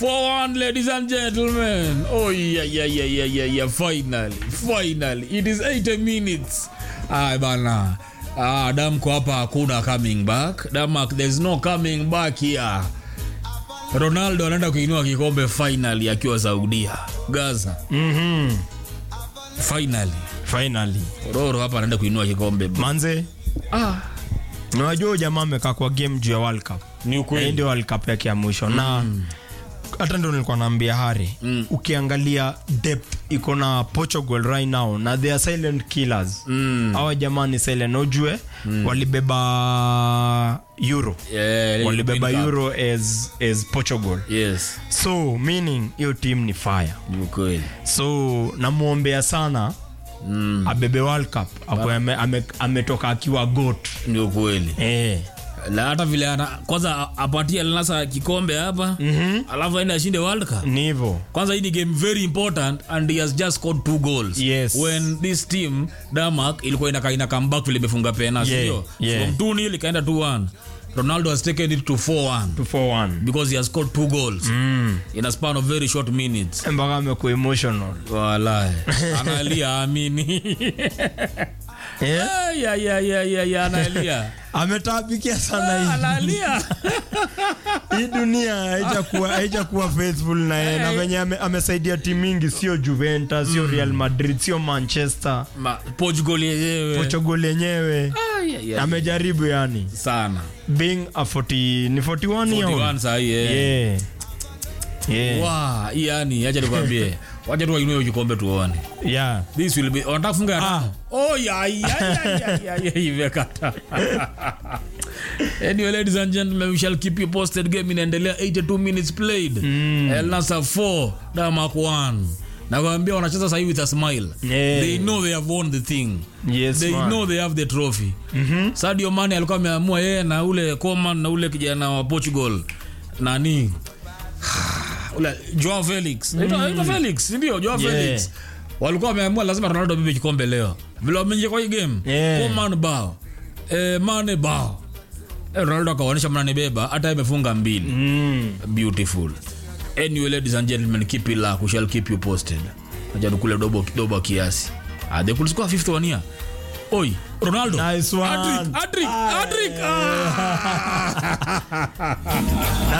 4-1, ladies and gentlemen. Oh, yeah, yeah, yeah, yeah, yeah, yeah. Finally, finally. It is 80 minutes. Ay, bana. Ah, Damko hapa hakuna coming back. Damak, there's no coming back here. Ronaldo anaenda kuinua kikombe finally akiwa Saudia. Gaza. Mhm. Finally. Finally. Roro hapa anaenda kuinua kikombe. Manze, Ah, unajua huyu jamaa amekaa kwa game juu ya World Cup. ni Hii ukweli. ndio World Cup yake ya mwisho na hata ndio nilikuwa naambia Hari Mm. ukiangalia depth iko na Portugal right now na they are silent killers Mm. hawa jamaa ni silent ujue walibeba Euro Yeah, walibeba World Cup. Euro as, as Portugal Yes, so meaning hiyo team ni fire ni ukweli. so namwombea sana Mm. abebe World Cup Akwe ame, ame, ametoka akiwa goat Ni ukweli. eh. na hata vile ana, kwanza apatie Al-Nassr kikombe hapa Mhm. alafu aende ashinde World Cup. ni hivyo Kwanza hii ni game very important and he has just scored two goals. Yes. When this team Denmark ilikuwa inaka ina come back vile imefunga pena Yeah, sio? yeah. From 2-0 ikaenda 2-1. Ronaldo has taken it to 4-1 241 because he has scored two goals mm. in a span of very short minutes. mpaka amekuwa emotional Wallahi. Analia amini. yeah. ya ya ya ya ya analia. ametabikia sana hii Analia. hii dunia haijakuwa haijakuwa faithful na yeye na venye ame, amesaidia timu mingi sio Juventus sio Real Madrid sio Manchester Ma, Portugal yenyewe. Portugal yenyewe Ay, ay, ay. amejaribu yani sana being a 40 ni 41 year 41 old sahi eh. yeah yeah Wa, hii yani acha nikwambie wacha tu wainue kikombe tuone yeah this will be wanataka kufunga Ah. haraka oh ya ya ya ya ya ya imekata anyway ladies and gentlemen we shall keep you posted game inaendelea 82 minutes played El Nassr 4 Denmark 1 nakwambia wanacheza sahi with a smile Yeah. they know they have won the thing yes they man. know they have the trophy mm-hmm. Sadio Mane alikuwa ameamua yeye na ule Coman na ule kijana wa Portugal nani ule Joao Felix mm. Felix ndio Joao Yeah. Felix walikuwa wameamua lazima Ronaldo abebe kikombe leo vile wameingia kwa hii game Yeah. Coman bao eh, Mane bao eh, Ronaldo akaonyesha mnanibeba hata imefunga mbili mm. beautiful anyway ladies and gentlemen keep it luck we shall keep you posted acha tukule dobo dobo kiasi ah they could score fifth one here oi ronaldo Nice one. Hat-trick, hat-trick, hat-trick. Ah.